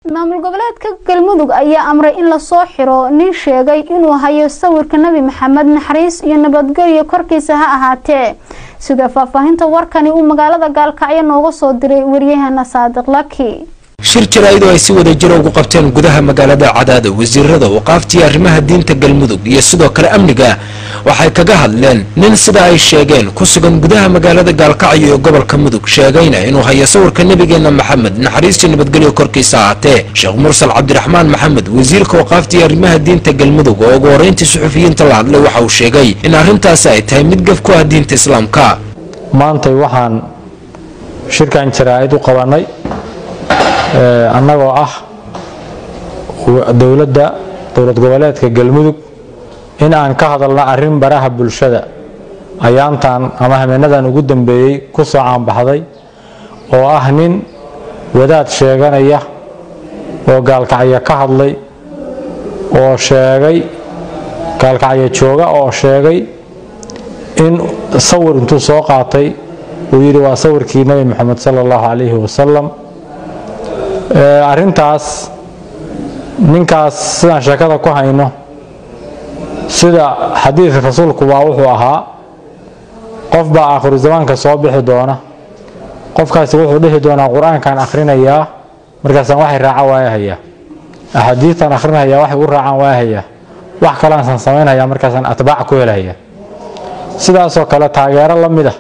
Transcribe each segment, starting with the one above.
maamul goboleedka galmudug ayaa amray in lasoo xiro nin sheegay inuu hayo sawirka nebi maxamed naxariis iyo nabadgelyo korkiisa ha ahaatee sida faahfaahinta warkani uu magaalada gaalkacyo nooga soo diray waryahana saadiq laki shir jaraa'id oo ay si wada jira ugu qabteen gudaha magaalada cadaada wasiirada waqaaftiya arrimaha diinta galmudug iyo sidoo kale amniga waxay kaga hadleen nin sida ay sheegeen ku sugan gudaha magaalada gaalkacyo ee gobolka mudug sheegayna inuu hayo sawirka nebigeena maxamed naxariistii nabadgelyo korkiisa ahaatee sheekh mursal cabdiraxmaan maxamed wasiirka waqaaftiya arrimaha diinta galmudug oo ugu horeyntii suxufiyiinta la hadlay waxa uu sheegay in arrintaasi ay tahay mid gaf ku ah diinta islaamka maantay waxaan shirkan jaraa'id u qabanay annagoo ah dowladda dowlad goboleedka galmudug in aan ka hadalno arrin baraha bulshada ayaantan ama habeenadan ugu dambeeyey ku soo caanbaxday oo ah nin wadaad sheeganaya oo gaalkacyo ka hadlay oo sheegay gaalkacyo jooga oo sheegay in sawir intuu soo qaatay uu yidhi waa sawirkii nebi moxamed sala allahu calayhi wasalam arrintaas ninkaas sidaan sheekada ku hayno sida xadiidka rasuulku baa wuxuu ahaa qof baa aakhiru zamaanka soo bixi doona qofkaasi wuxuu dhihi doonaa qur-aankan akhrinayaa markaasaan waxay raaca waayahayaa axaadiistan akhrinayaa waxay u raacaan waayahayaa wax kaleansaan samaynhayaa markaasaan atbaac ku helhayaa sidaasoo kale taageero la mid ah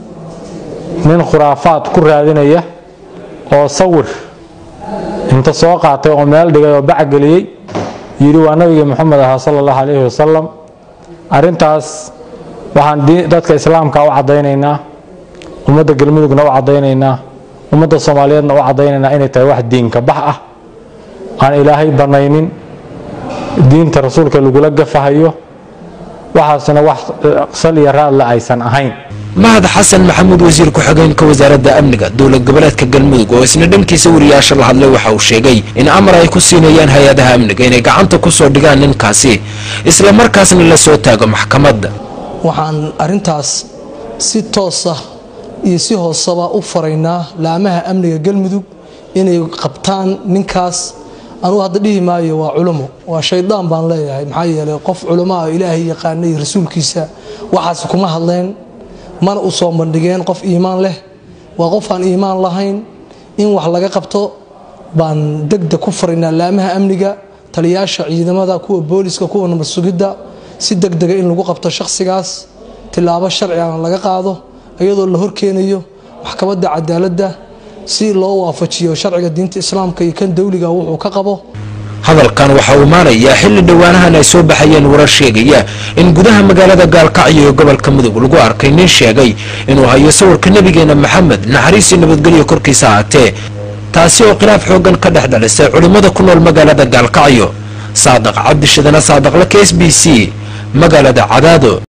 nin khuraafaad ku raadinaya oo sawir inta soo qaatay oo meel dhigay oo bacgeliyey yidhi waa nabigii moxamed ahaa sala allahu calayhi wasalam arrintaas waxaan dadka islaamka u caddaynaynaa ummadda galmudugna u caddaynaynaa ummadda soomaaliyeedna u caddaynaynaa inay tahay wax diinka bax ah aan ilaahay bannaynin diinta rasuulka lagula gafahayo waxaasna wax sal iyo raadle aysan ahayn mahad xasan maxamuud wasiir ku-xigeenka wasaaradda amniga dowlad goboleedka galmudug oo isna dhankiisa wariyaasha la hadlay waxa uu sheegay in amar ay ku siinayaan hay-adaha amniga inay gacanta ku soo dhigaan ninkaasi isla markaasna la soo taago maxkamadda waxaan arrintaas si toosa iyo si hoosaba u faraynaa laamaha amniga galmudug inay qabtaan ninkaas anugu hadda dhihi maayo waa culummo waa shaydaan baan leeyahay maxaa yeelay qof culummoa ilaahay yaqaanay rasuulkiisa waxaas kuma hadleen mana u soo bandhigeen qof iimaan leh waa qof aan iimaan lahayn in wax laga qabto baan degdeg ku faraynaa laamaha amniga taliyaasha ciidamada kuwa booliska kuwa nabad sugidda si degdega in lagu qabto shakhsigaas tilaabo sharcigan laga qaado iyadoo la horkeenayo maxkamadda cadaaladda si loo waafajiyo sharciga diinta islaamka iyo kan dowliga wuxuu ka qabo hadalkan waxaa uu imaanayaa xilli dhowaanahan ay soo baxayeen warar sheegaya in gudaha magaalada gaalkacyo ee gobolka mudug lagu arkay nin sheegay inuu hayo sawirka nebigeena maxamed naxariisii nabadgelyo korkiisa ahaatee taasi oo khilaaf xooggan ka dhex dhalisay culimmada ku nool magaalada gaalkacyo saadaq cabdishadana saadaqle k s b c magaalada cadaado